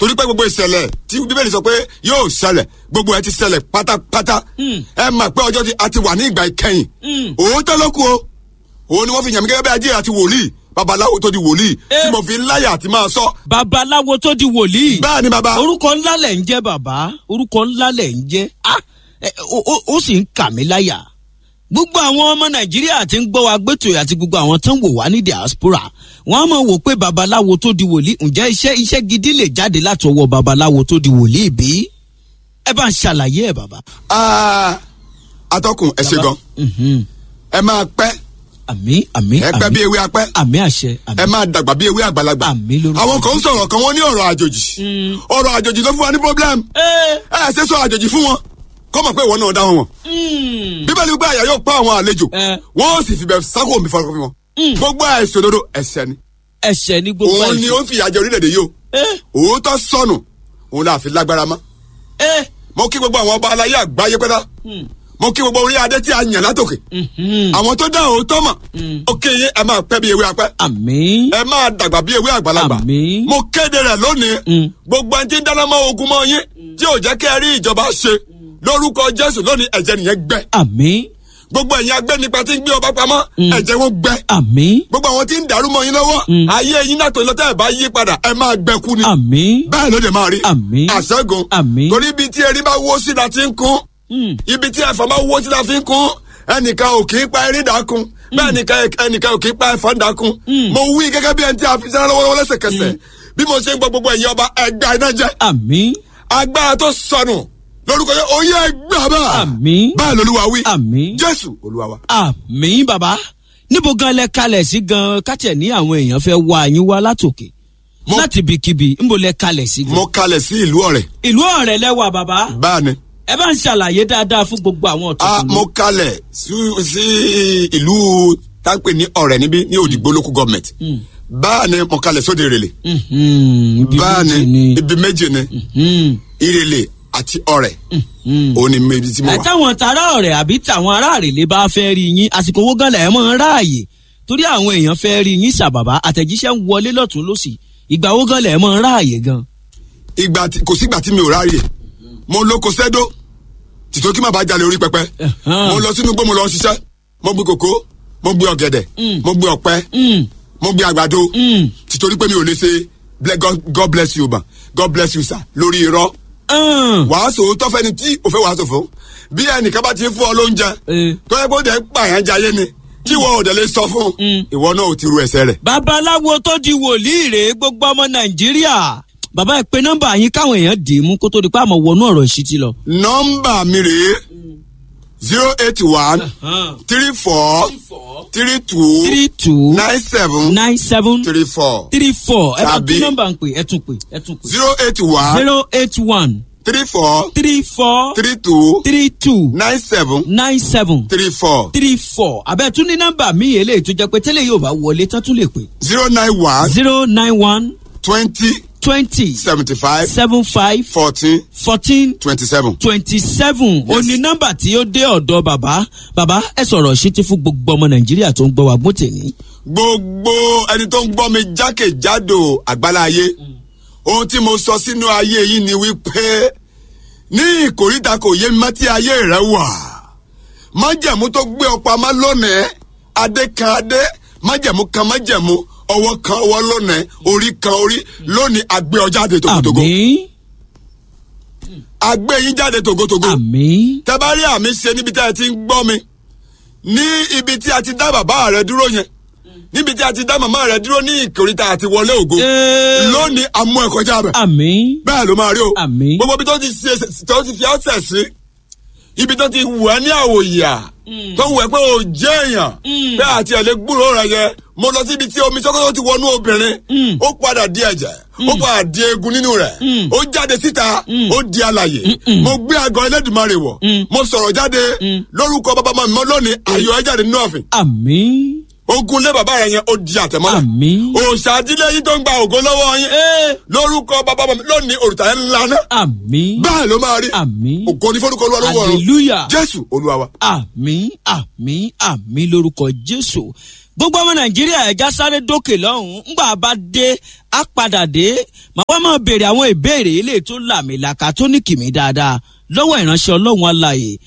torí pé gbogbo ìṣẹ̀lẹ̀ tí bíbélì sọ pé yóò ṣẹlẹ̀ gbogbo ẹ ti ṣẹlẹ̀ pátápátá ẹ mà pé ọjọ́ ti- a ti wà ní ìgbà ìkẹyìn òótọ́ ló kù o òun ni wọ́n fi yàn mí gẹ́gẹ́ bí ajé àti wòlíì babaláwo tó di wòlíì tí Eh. mo fi ń láyà àti máa sọ babaláwo tó di wòlíì. bẹ́ẹ̀ ni baba orúkọ ńlá lẹ̀ ń jẹ́ bàbá orúkọ ńlá lẹ̀ ń jẹ́ ah ẹ, ó ó- ó sì ń kà mí láyà gbogbo àwọn ọmọ nàìjíríà tí ń gbọ́ wa gbẹ́tò àti gbogbo àwọn tó ń wò wá ní diaspora wọ́n á mọ̀ wò pé babaláwo tó di wòlíì ǹjẹ́ iṣẹ́ iṣẹ́ gidi lè jáde láti ọwọ́ babaláwo tó di wòlíì bí? ẹ bá ń ṣàlàyé ẹ bàbá. Ah, atọ́kùn ẹ ṣe gan Mhm. ẹ máa pẹ́ àmì àmì ẹ pẹ́ bí ewé apẹ́ àmì àṣẹ àmì. ẹ máa dàgbà bí ewé àgbàlagbà Àmín lórúkọ àwọn kan ń sọ̀rọ̀ kan wọ́n ní ọ̀rọ̀ àjòjì ọ̀rọ̀ àjòjì ló fún wa ní problem ẹ ẹ ṣe sọ àjòjì fún wọn kọ́ mọ̀ pé ìwọ náà dá wọn wọn mm, bíbélì gbé àyà yóò pa àwọn àlejò Eh. wọ́n sì fi bẹ̀ sákò mi fọlọ́fọ́ fún wọn gbogbo àìsàn òdodo ẹ̀ṣẹ̀ ni ẹ̀ṣẹ̀ ní gbogbo òun ni ó ń fìyà jẹ orílẹ̀-èdè yìí o ẹ òótọ́ sọnù òun náà fi lágbára mọ́ ẹ mo kí gbogbo àwọn ọba aláyé àgbáyé pẹ́tà mo kí gbogbo orí adé tí a yàn látòkè mhm. àwọn tó dá òótọ́ mọ̀ ó kéye ẹ máa pẹ́ bí ewé apẹ́ àmì. ẹ máa dàgbà bí ewé àgbàlagbà Àmín. mo kéde rẹ̀ lónìí Mm. gbogbo ẹni tí ń dáná mọ́ ogun mọ́ yín tí ò jẹ́ kí ẹ rí ìjọba ṣe lórúkọ jésù lónìí ẹ̀jẹ̀ nìyẹn gbẹ àmì gbogbo ẹ̀yin agbẹ́nipa tí ń gbé ọba pamọ́ ẹ̀jẹ̀ wọn gbẹ àmì gbogbo àwọn tí ń dàrú mọ́ yín lọ́wọ́ ayé yín náà tó lọ tẹ́ ẹ̀ bá yí padà ẹ máa gbẹ kú ni àmì bẹ́ẹ̀ ló dé máa rí Àmín. àṣẹ́gun Àmín. torí ibi tí erin bá wó sí la ti ń kún ibi tí ẹ̀fọn bá wó sí la fi ń kún ẹnìkan ò kì í pa erin dákun bẹ́ẹ̀ nìkan ẹnìkan ò kì í pa ẹ̀fọn dákun mo wí gẹ́gẹ́ bí ẹni tí a fi sẹ́rẹ́ lọ́wọ́lọ́wọ́ lẹ́sẹ̀kẹsẹ̀ bí mo ṣe ń gbọ́ gbogbo ẹ̀yin ọba ẹgbà iná jẹ́ àmì agbára tó sọnù lórúkọ yẹn oyè ẹgbà bá Àmín. báyìí lolúwa wí Àmín. jésù olúwa wa. àmì bàbá níbo gan lẹ kalẹ̀ sí gan kátẹ̀ ní àwọn èèyàn fẹ́ wá yín wá látòkè Mo- láti ibikíbi níbo lẹ kalẹ̀ sí gan. mo kalẹ̀ sí ìlú ọ̀rẹ́ ìlú ọ̀rẹ́ lẹ́wà bàbá báyìí ẹ bá ń ṣàlàyé dáadáa fún gbogbo àwọn a ọ̀tún. mo kalẹ̀ sí sí ìlú táǹpẹ̀ ní ọ̀rẹ́ níbí ní òdìgbò local government báyìí mo kalẹ̀ sóde ìrèlè ibi báyìí méjì ni. ibi méjì ni Mhm. ìrèlè àti ọ̀rẹ́ òun ni méjì tí mo ẹ wà. táwọn tààrà ọ̀rẹ́ àbí táwọn aráàlú lè bá fẹ́ rí yín àsìkò owó gan lẹ̀ mọ́ ń ráàyè torí àwọn èèyàn fẹ́ rí yín ṣàbàbà àtẹ̀jíṣẹ́ ń wọlé lọ́tún lọ́sì ìgbà owó gan lẹ̀ mọ́ ń ráàyè gan. ìgbà tí kò sígbà tí mi ò ráàyè mo lóko sẹ́dó tìtò kí má bàa jalè orí pẹpẹ Ẹ̀hán. mo lọ sínú igbó mo lọ ṣiṣẹ́ mo gbin kòkó mo gbin ọ̀gẹ̀dẹ̀ mo gbin ọ̀pẹ Mm, mo gbin àgbàdo mm, tìtorí pé mi ò lè ṣe ble- God- God bless you ma God bless you sir lórí irọ́ mm. wàásù tó fẹ́ni tí o fẹ́ wàásù fún bí ẹnìkan bá ti ń fún ọ lóúnjẹ Eh. tó yẹ kó dẹ̀ ń pààyàn jayé ni tí ìwọ ò dẹ̀ lè sọ fún ìwọ náà ò ti ru ẹsẹ̀ rẹ̀. babaláwo tó di wòlíì rèé gbogbo ọmọ nàìjíríà bàbá ẹ pé nọ́mbà yín káwọn èèyàn dì í mú kó tó di pé àmọ́ wọnú ọ̀rọ̀ ìṣítí lọ. nọ́mbà mi rèé zero eight one three four three two three two nine seven nine seven three four three four ẹ bá tún Tàbí- nọ́mbà ń pè ẹ tún pè ẹ tún pè. zero eight one zero eight one three four three four three two three two nine seven nine seven three four three four abẹ́ tún ní nọ́mbà mi eléyìí tó jẹ́ pé tẹ́lẹ̀ yóò bá wọlé tán tún lè pè. zero nine one zero nine one twenty twenty seventy five seven five fourteen fourteen twenty seven. twenty seven ó ní nọ́mbà tí ó dé ọ̀dọ̀ bàbá bàbá ẹ sọ̀rọ̀ ṣítí fún gbogbo ọmọ nàìjíríà tó ń gbọ́ wa gbọ́tẹ̀ ní. gbogbo ẹni tó ń gbọ́ mi jákèjádò àgbáláyé ohun tí mo sọ sínú ayé yìí ni wípé ní ìkòríta kò yé mi má tí ayé rẹ wà májẹ̀mú tó gbé ọ pamọ́ lónìí adé kan adé májẹ̀mú kan májẹ̀mú ọwọ́ kan ọwọ́ lónìí orí kan orí lónìí àgbé ọ jáde tògótògó àmì àgbé yín jáde tògótògó àmì tẹ bá rí àmì ṣe níbi tí a ti ń gbọ́ mi ní ibi tí a ti dá bàbá rẹ dúró yẹn níbi tí a ti dá màmá rẹ dúró ní ìkòríta àti wọlé ògo Ee. lónìí amú ẹ kọjá bẹ àmì bẹ́ẹ̀ ló máa rí o Àmín. gbogbo ibi tó ti ṣe tó ti fi ọ̀sẹ̀ sí ibi tó ti wù ẹ́ ní àwòyà tó wù ẹ́ pé o jẹ́ èèyàn bẹ́ẹ̀ àti ẹ̀ lè gbúròó rẹ yẹ mo lọ síbi tí omi sọ́kọ́tọ́ ti wọnú obìnrin ó padà di ẹ̀jẹ̀ ó padà di eegun nínú rẹ̀ ó jáde síta ó di alàyè mo gbé àgọ́ ẹlẹ́dùnmarè wọ̀ mo sọ̀rọ̀ jáde lórúkọ bàbá màmí mọ́ lónìí ayọ̀ ẹ jáde nínú ọ̀fìn àmì ogun lé bàbá rẹ yẹn ó di àtẹ̀mọ́lẹ̀ Àmín. òòṣà àdílé yìí tó ń gba ògo lọ́wọ́ yín lórúkọ bàbá màmí lónìí òrùta yẹn ńlá náà àmì bẹ́ẹ̀ ló máa rí àmì ògo ní fọ́nùkọ́ olúwa lọ́wọ́ ọ̀run hallelujah jésù olúwa wa. àmì àmì àmì lórúkọ jésù gbogbo ọmọ nàìjíríà ẹja sáré dókè lọ́hùn-ún ńgbà bá dé á padà dé màá wá máa béèrè àwọn ìbéèrè ilé tó làmìlàkà tó ní kìmí dáadáa lọ́wọ́ ìránṣẹ́ ọlọ́run alààyè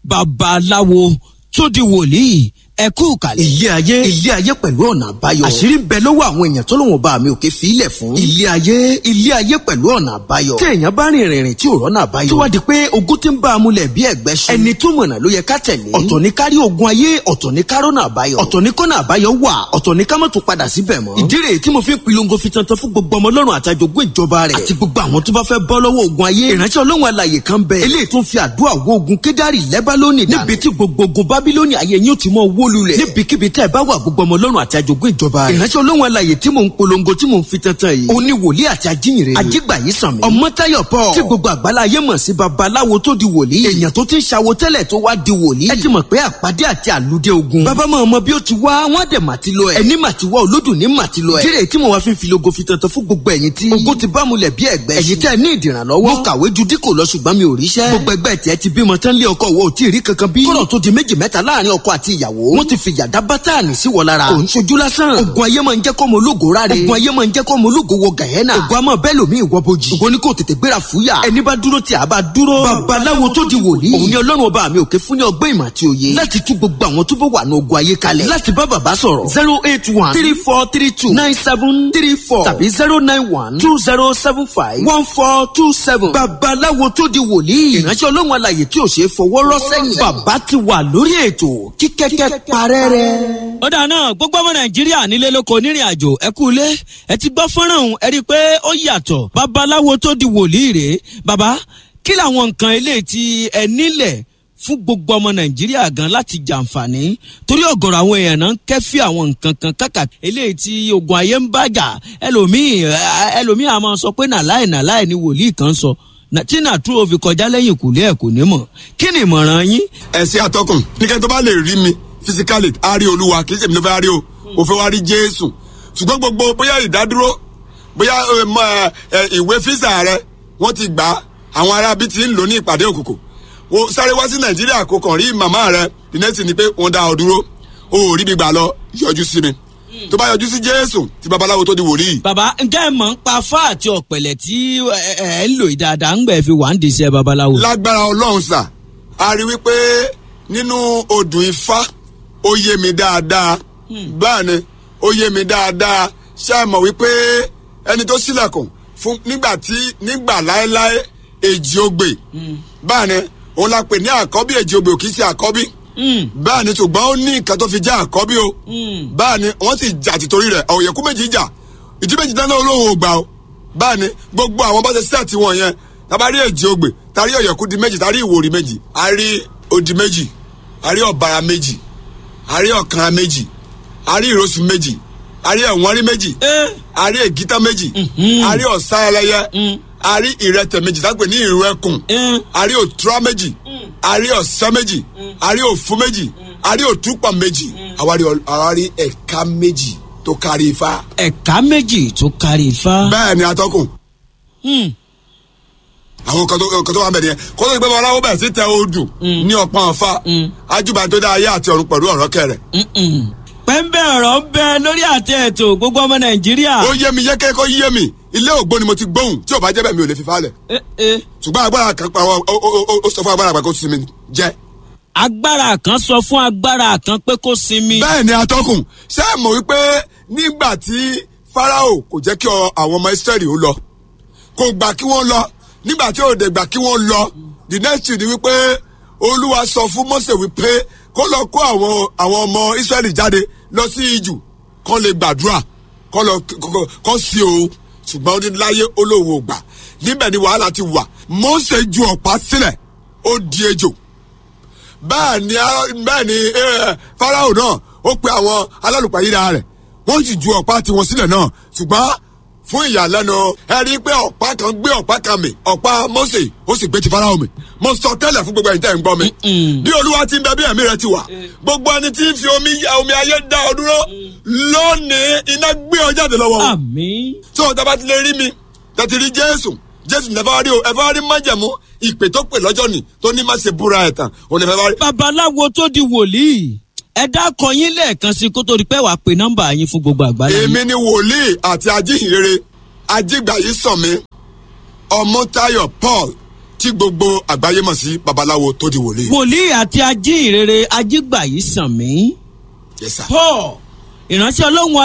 babaláwo tó di wòlíì ẹ kú kàlẹ̀. ilé ayé ilé ayé pẹ̀lú ọ̀nà àbáyọ. àṣírí ń bẹ lọ́wọ́ àwọn èèyàn tó lóun bá mi òkè fi ilẹ̀ fún. ilé ayé ilé ayé pẹ̀lú ọ̀nà àbáyọ. tí èèyàn bá rìn ìrìn tí ò rọ́nà àbáyọ. tí wàá di pé ogun ti ń bá a múlẹ̀ bí ẹ̀gbẹ́ ṣu. ẹni tó mọ̀nà ló yẹ ká tẹ̀lé. ọ̀tọ̀ ní kárí ogun ayé ọ̀tọ̀ ní kárọ́nà àbáyọ. ọ̀tọ̀ ní kọ́nà àbáyọ wà ọ̀tọ̀ ní ká má tún padà síbẹ̀ mọ́. ìdí rèé tí mo fi ń pilongo fi tantan fún gbogbo ọmọ ọlọ́run àtàjogún ìjọba rẹ̀. àti gbogbo àwọn tó bá fẹ́ bọ́ lọ́wọ́ ogun ayé. ìránṣẹ́ ọlọ́run alàyè kan bẹ. eléyìí tó ń fi àdúrà wo ogun kédárì lẹ́bálónì dànù. níbi tí gbogbo ogun bábílónì ayé yín ó ti mọ wó lulẹ̀. níbikíbi tẹ́ ẹ bá wà gbogbo ọmọ ọlọ́run àti àjogún ìjọba rẹ̀. ìránṣẹ́ ọlọ́run alàyè tí mò ń polongo tí mò ń fi tantan yìí. òní wòlíì àti ajínyìnrere. ajígbà yìí sàn mí. ọmọtayọ paul. tí gbogbo àgbálá ayé mọ̀ sí babaláwo tó di wòlíì. èèyàn tó ti ń ṣàwo tẹ́lẹ̀ tó wá di wòlíì. ẹ ti mọ̀ pé àpàdé àti àlùdé ogun. bàbá máa mọ bí ó ti wá wọn dẹ̀ mà ti lọ ẹ̀. ẹni mà ti wá olódùn ní mà ti lọ ẹ̀. kíre tí mo wá fi ń filogo fi tantan fún gbogbo ẹ̀yin tí. ogun ti bá mulẹ̀ bí ẹ̀gbẹ́. ẹ̀yin tẹ́ ní ìdìrànlọ́wọ́. mo kàwé ju díkò lọ ṣùgbọ́n mi ò ríṣẹ́. gbogbo ẹgbẹ́ tiẹ̀ ti bímọ tán lé ọkọ wo ò tí ì rí kankan bí. kọ́nà tó di méjì mẹ́ta láàrin ọkọ àti ìyàwó. wọ́n ti fi yàdá bátànì sí wọ lára. kò ń ṣojú lásán. ogun ayé máa ń jẹ́ kọ́mọ ológo ráre. ogun ayé máa ń jẹ́ kọ́mọ ológo wọ gàyẹ́nà. ogun àmọ́ bẹ́ẹ̀ lómi ìwọ bojì. ogun ni kò tètè gbéra fúyà. ẹni bá dúró tí a bá dúró. babaláwo tó di wòlíì. òun ni ọlọ́run ọba mi òkè fún ní ọgbẹ́ ìmọ̀ àti òye. láti tú gbogbo àwọn tó bá wà ní ogun ayé kalẹ̀. láti bá bàbá sọ̀rọ̀. zero eight one three four three two nine seven three four tàbí zero nine one two zero seven five one four two seven. babaláwo tó di wòlíì. ìránṣẹ́ ọlọ́run alàyè tí ò ṣe é fọwọ́ rọ́ sẹ́yìn. bàbá ti wà lórí ètò kíkẹ́kẹ́ parẹ́ rẹ̀. ọ̀dà náà gbogbo ọmọ nàìjíríà nílé lóko nírìn àjò ẹ kú ilé ẹ ti gbọ́ fọ́nrán ọ̀hún ẹ rí i pé ó yàtọ̀ babaláwo tó di wòlíì rèé bàbá kí làwọn nǹkan eléyìí tí ẹ nílẹ̀ fún gbogbo ọmọ nàìjíríà gan láti jàǹfààní torí ọ̀gọ̀rọ̀ àwọn èèyàn náà ń kẹ́fí àwọn nǹkan kan kàkà eléyìí tí ogun ayé ń bàjà ẹlòmíì ẹlòmíì àmọ́ sọ pé nàláì nàláì ni wòlíì kan sọ tí nàtúrò fi kọjá lẹ́yìn kùlé ẹ̀ kò ní mọ̀ kí ni ìmọ̀ràn yín. ẹ̀sìn àtọkùn nìkan tó bá lè rí mi fisikali a rí olúwa kì í ṣèmi ló fẹ́ rí o ò fẹ́ wá rí jésù ṣùgbọ́n gbogbo bóyá ìdádúró bóyá ìwé físà rẹ wọ́n ti gbà á àwọn arábí ti ń lò ní ìpàdé òkùnkùn wo sáré wá sí nàìjíríà kó kàn rí màmá rẹ ìnẹ́sì ni pé wọ́n dá ọ dúró o ò rí mi gbà lọ yọjú sí mi tó bá yọjú sí jésù tí babaláwo tó di wòlíì. bàbá ǹjẹ́ ẹ mọ̀ ń pa fá àti ọ̀pẹ̀lẹ̀ tí ẹ ń lò dáadáa ń gbẹ̀ fi wà ń dìṣẹ́ babaláwo. lágbára ọlọ́run sà a rí wípé nínú odù ifá ó yé mi dáadáa báà ni ó yé mi dáadáa ṣé ẹ mọ̀ wípé ẹni tó sílẹ̀kùn fún nígbà tí nígbà láéláé èjì ogbè báà ni òun la pè ní àkọ́bí èjì ogbè ò kì í ṣe àkọ́bí báà ni ṣùgbọ́n ó ní nǹkan tó fi jẹ́ àkọ́bí o báà ni wọ́n sì jà tìtorí rẹ̀ ọ̀yẹ̀kú méjì jà ìdí méjì dáná olóhùn ògbà o báà ni gbogbo àwọn bá ṣe sẹ́ẹ̀tì wọn yẹn tabari èjì ogbè tari ọ̀yẹ̀kú di méjì tari ìwòrì méjì a rí odi méjì a rí ọ̀bàrà méjì a rí ọ̀kànra méjì a rí ìrosùn méjì a rí ẹ̀wọ̀n rí méjì a rí ègítá méjì a rí ọ̀sá ẹlẹ́yẹ a rí ìrẹtẹ̀ méjì tá a pè ní ìrù ẹkùn a rí òtúrá méjì a rí ọ̀sẹ́ méjì a rí òfu méjì a rí òtúpà méjì àwa rí ẹ̀ka méjì tó kárí ifá. ẹ̀ka méjì tó kárí ifá. bẹ́ẹ̀ ni atọ́kùn àwọn kan tó kan tó wà bẹ̀ nìyẹn kó tó ti pẹ́ bọ́ aláwọ̀ bẹ̀rẹ̀ sí tẹ odù ní ọ̀pọ̀n ọ̀fà ajúbà tó dá ayé àti ọ̀run pẹ̀lú ọ̀rọ̀ kẹrẹ̀. pẹ́ńbẹ́ ọ̀rọ̀ ń bẹ lórí àtẹ ètò gbogbo ọmọ nàìjíríà. ó yé mi yékè kó yé mi ilé ògbó ni mo ti gbóhùn tí ò bá jẹ́ bẹ́ẹ̀ mi ò lè fi falẹ̀. ṣùgbọ́n agbára kan pa ó sọ fún agbára kan kó sinmi jẹ́. agbára kan sọ fún agbára kan pé kó sinmi. bẹ́ẹ̀ ni atọ́kùn ṣé ẹ mọ̀ wípé nígbà tí farao kò jẹ́ kí àwọn ọmọ israẹli ó lọ kò gbà kí wọ́n lọ nígbà tí òde gbà kí wọ́n lọ the next thing ni wípé olúwa sọ fún mose wípé kó lọ kó àwọn àwọn ọmọ israẹli jáde lọ sí ijù kán lè gbàdúrà kán lọ kán sí o ṣùgbọ́n ó ní láyé olówó gbà níbẹ̀ ni wàhálà ti wà mose ju ọ̀pá sílẹ̀ ó di ejò bẹ́ẹ̀ ni bẹ́ẹ̀ ni farao náà ó pe àwọn alálùpàyíra rẹ̀ wọ́n sì ju ọ̀pá tiwọn sílẹ̀ náà ṣùgbọ́n fún ìyàlẹ́nu ẹ rí i pé ọ̀pá kan gbé ọ̀pá kan mi ọ̀pá mose ó sì gbé ti farao mi mo sọ tẹ́lẹ̀ fún gbogbo ẹ̀yin tẹ́ ń gbọ́ mi bí olúwa ti ń bẹ bí ẹ̀mí rẹ ti wà gbogbo ẹni tí ń fi omi omi ayé dá ọ dúró lónìí iná gbé ọ jáde lọ́wọ́ wọn. àmín. tó o dábàá ti lè rí mi tẹ̀tí rí jésù jésù ní ẹ fẹ́ rí o ẹ fẹ́ rí májẹ̀mú ìpè tó pè lọ́jọ́ ni tó ní má ṣe búra ẹ̀ tán òun ní ẹ fẹ́ rí. babaláwo tó di wòlíì ẹ dákọ yín lẹ́ẹ̀kan sí kó tó di pé wàá pe nọ́mbà yín fún gbogbo àgbáyé. èmi ni wòlíì àti ajíhìnrere ajígbàyí sànmi ọmọtayọ paul tí gbogbo àgbáyé mọ̀ sí babaláwo tó di wòlíì. wòlíì àti ajínrere ajígbàyí sàn mí. Yes, sir. paul ìránṣẹ́ ọlọ́run